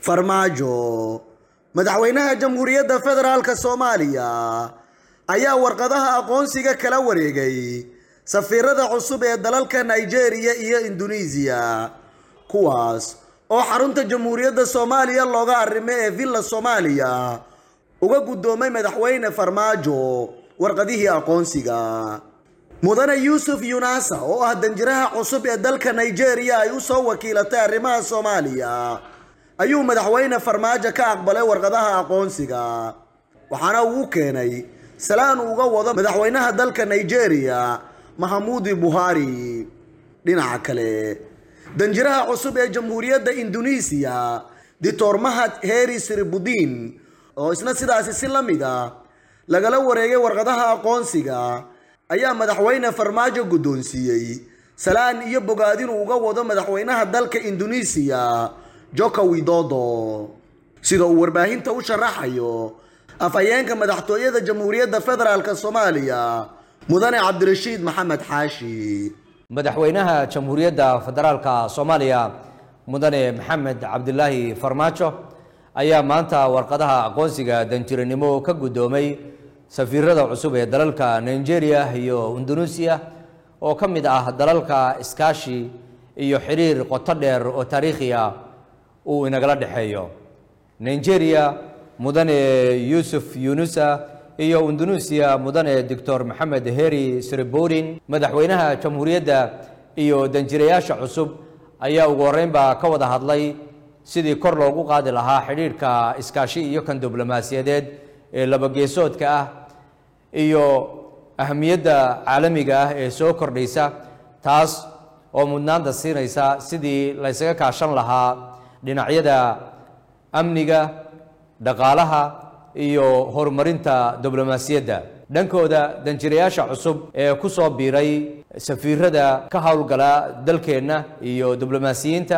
farmaajo madaxweynaha jamhuuriyadda federaalk soomaaliya ayaa warqadaha aqoonsiga kala wareegay safiirada cusub ee dalalka nigeria iyo induneisiya kuwaas oo xarunta jamhuuriyadda soomaaliya looga arrimo ee villa soomaaliya uga guddoomay madaxweyne farmaajo warqadihii aqoonsiga mudane yuusuf yunasa oo ah danjiraha cusub ee dalka nigeria ay u soo wakiilatay arrimaha soomaaliya ayuu madaxweyne farmaajo ka aqbalay warqadaha aqoonsiga waxaana uu u keenay salaan uga wado madaxweynaha dalka nigeria mahamuudi buhari dhinaca kale danjiraha cusub ee jamhuuriyadda induneisiya dictor mahad heri siribudin oo isna sidaasi si la mid a lagala wareegay warqadaha aqoonsiga ayaa madaxweyne farmaajo guddoonsiiyey salaan iyo bogaadin uga wado madaxweynaha dalka induneisiya joka widodo sida uu warbaahinta u sharaxayo afhayeenka madaxtooyada jamhuuriyadda federaalk soomaaliya mudane cabdirashiid maxamed xaashi madaxweynaha jamhuuriyadda federaalka soomaaliya mudane maxamed cabdilaahi farmaajo ayaa maanta warqadaha aqoonsiga danjiranimo ka guddoomay safiirada cusub ee dalalka nigeria iyo indonesia oo ka mid ah dalalka iskaashi iyo xiriir qoto dheer oo taariikhi ah uu inagala dhexeeyo nigeria mudane yuusuf yunusa iyo indonesia mudane doctor maxamed heri sreborin madaxweynaha jamhuuriyadda iyo danjirayaasha cusub ayaa ugu horreynba ka wada hadlay sidii kor loogu qaadi lahaa xidhiidhka iskaashi iyo kan diblomaasiyadeed ee labageesoodka ah iyo ahamiyadda caalamiga ah ee soo kordhaysa taas oo mudnaanta siinaysa sidii laysaga kaashan lahaa dhinacyada amniga dhaqaalaha iyo horumarinta diblomaasiyadda dhankooda danjirayaasha cusub ee ku soo biiray safiirada ka howlgala dalkeenna iyo diblomaasiyiinta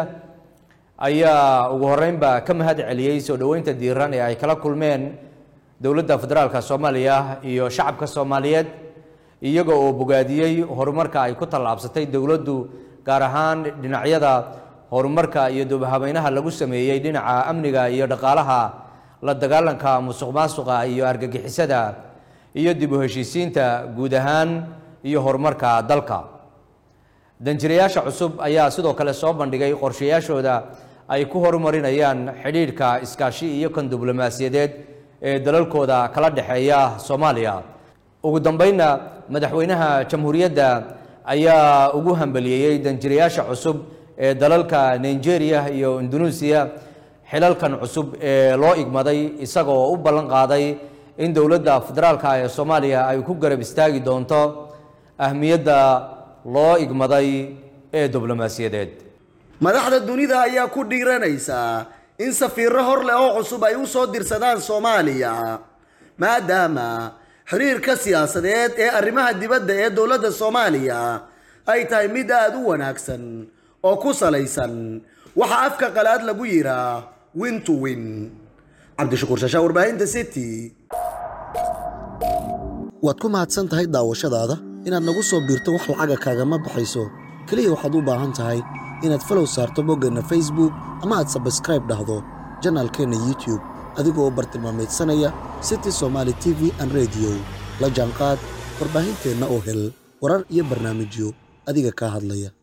ayaa ugu horreynba ka mahad celiyey soo dhoweynta diiran ee ay kala kulmeen dowladda federaalka soomaaliya iyo shacabka soomaaliyeed iyaga oo bogaadiyey horumarka ay ku tallaabsatay dowladdu gaar ahaan dhinacyada horumarka iyo dubhabaynaha lagu sameeyey dhinaca amniga iyo dhaqaalaha la dagaalanka musuq maasuqa iyo argagixisada iyo dib u heshiisiinta guud ahaan iyo horumarka dalka danjirayaasha cusub ayaa sidoo kale soo bandhigay qorshayaashooda ay ku horumarinayaan xidhiidhka iskaashi iyo kan diblomaasiyadeed ee dalalkooda kala dhexeeya soomaaliya ugu dambeynna madaxweynaha jamhuuriyadda ayaa ugu hambaliyeeyey danjirayaasha cusub ee dalalka nigeria iyo indonesia xilalkan cusub ee loo igmaday isagoo u ballan qaaday in dowladda federaalka ee soomaaliya ay ku garab istaagi doonto ahmiyadda loo igmaday ee diblomaasiyadeed madaxda dunida ayaa ku dhiiranaysa in safiiro hor leh oo cusub ay u soo dirsadaan soomaaliya maadaama xiriirka siyaasadeed ee arrimaha dibadda ee dowladda soomaaliya ay tahay mid aada u wanaagsan oo ku salaysan waxaa afka qalaad lagu yiraa win to win cabdishakuur shashaa warbaahinta city waad ku mahadsan tahay daawashadaada inaad nagu soo biirto wax lacaga kaagama baxayso keliya waxaad u baahan tahay inaad falow saarto boggeenna facebook ama aad sabskraib dhahdo janaalkeenna youtube adigoo bartilmaamaydsanaya city somaali t v an rediyo la jaanqaad warbaahinteenna oo hel warar iyo barnaamijyo adiga kaa hadlaya